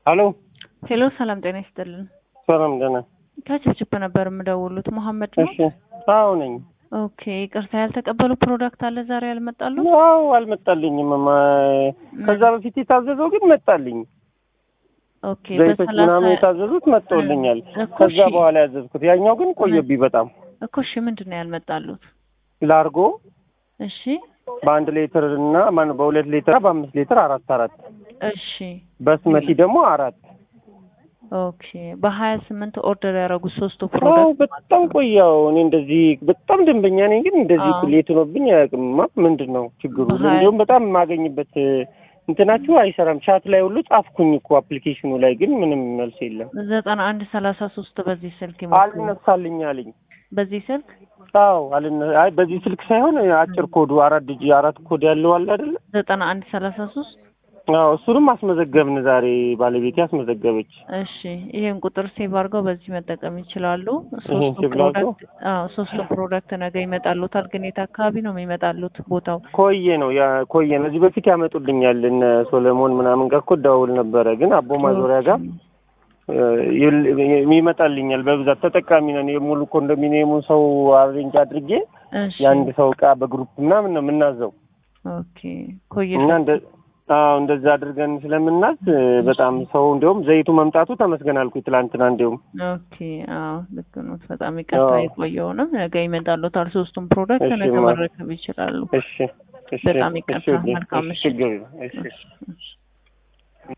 ሄሎ ሄሎ፣ ሰላም ጤና ይስጥልን። ሰላም ደህና። ከችፕችፕ ነበር የምደውሉት። መሐመድ ነው? እሺ አዎ ነኝ። ኦኬ፣ ይቅርታ ያልተቀበሉ ፕሮዳክት አለ ዛሬ ያልመጣሉ? አዎ አልመጣልኝም። ማ- ከዛ በፊት የታዘዘው ግን መጣልኝ። ኦኬ፣ ዘይቶች በሰላሳ ምናምን የታዘዙት መጥተውልኛል። እኮ ከዛ እሺ፣ በኋላ ያዘዝኩት ያኛው ግን ቆየብኝ በጣም። እኮ እሺ፣ ምንድን ነው ያልመጣሉት? ላርጎ እሺ፣ በአንድ ሌትር እና ማነው በሁለት ሌትር በአምስት ሌትር አራት አራት እሺ፣ በስመቲ ደግሞ አራት ኦኬ። በሀያ ስምንት ኦርደር ያደረጉት ሶስቱ አዎ ፕሮዳክት በጣም ቆያው። እኔ እንደዚህ በጣም ደንበኛ ነኝ፣ ግን እንደዚህ አዎ። ሌት ሆኖብኝ አያውቅም። ምንድን ነው ችግሩ? በሀያ- እንዲሁም በጣም የማገኝበት እንትናችሁ አይሰራም። ቻት ላይ ሁሉ ጻፍኩኝ እኮ አፕሊኬሽኑ ላይ ግን ምንም መልስ የለም። ዘጠና አንድ ሰላሳ ሶስት በዚህ ስልክ ይሞክሩ። አልነሳልኝ አለኝ። በዚህ ስልክ አዎ አልነ አይ በዚህ ስልክ ሳይሆን አጭር ኮዱ አራት ዲጂ አራት ኮድ ያለው አለ አይደለ? ዘጠና አንድ ሰላሳ ሶስት አዎ እሱንም አስመዘገብን ዛሬ ባለቤቴ አስመዘገበች። እሺ ይሄን ቁጥር ሴቭ አድርገው በዚህ መጠቀም ይችላሉ። ይሄን ሶስቱ ሴቭ ላድርገው? ፕሮዳክት አዎ ሶስቱ ፕሮዳክት ነገ ይመጣሉታል። ግን የት አካባቢ ነው የሚመጣሉት ቦታው? ኮዬ ነው ያ ኮዬ ነው። እዚህ በፊት ያመጡልኛል እነ ሶሎሞን ምናምን ጋር እኮ ደውል ነበረ፣ ግን አቦ ማዞሪያ ጋር እ, ይል- ይመጣልኛል በብዛት ተጠቃሚ ነን። የሙሉ ኮንዶሚኒየሙን ሰው አሬንጅ አድርጌ እሺ የአንድ ሰው እቃ በግሩፕ ምናምን ነው የምናዘው ኦኬ ኮየ እና እንደ አዎ እንደዛ አድርገን ስለምናዝ እ, በጣም ሰው እንዲያውም ዘይቱ መምጣቱ ተመስገን አልኩኝ ትላንትና። እንዲያውም ኦኬ አዎ ልክ ነው። በጣም ይቅርታ አዎ። የቆየውንም ነገ ይመጣሉታል። ሶስቱም ፕሮዳክት እሺ፣ ነገ ማ- መረከብ ይችላሉ። እሺ እሺ በጣም እሺ ይቅርታ። ውዴ፣ መልካም እሺ ምሽት። ችግር የለም። እሺ እሺ፣ እሺ።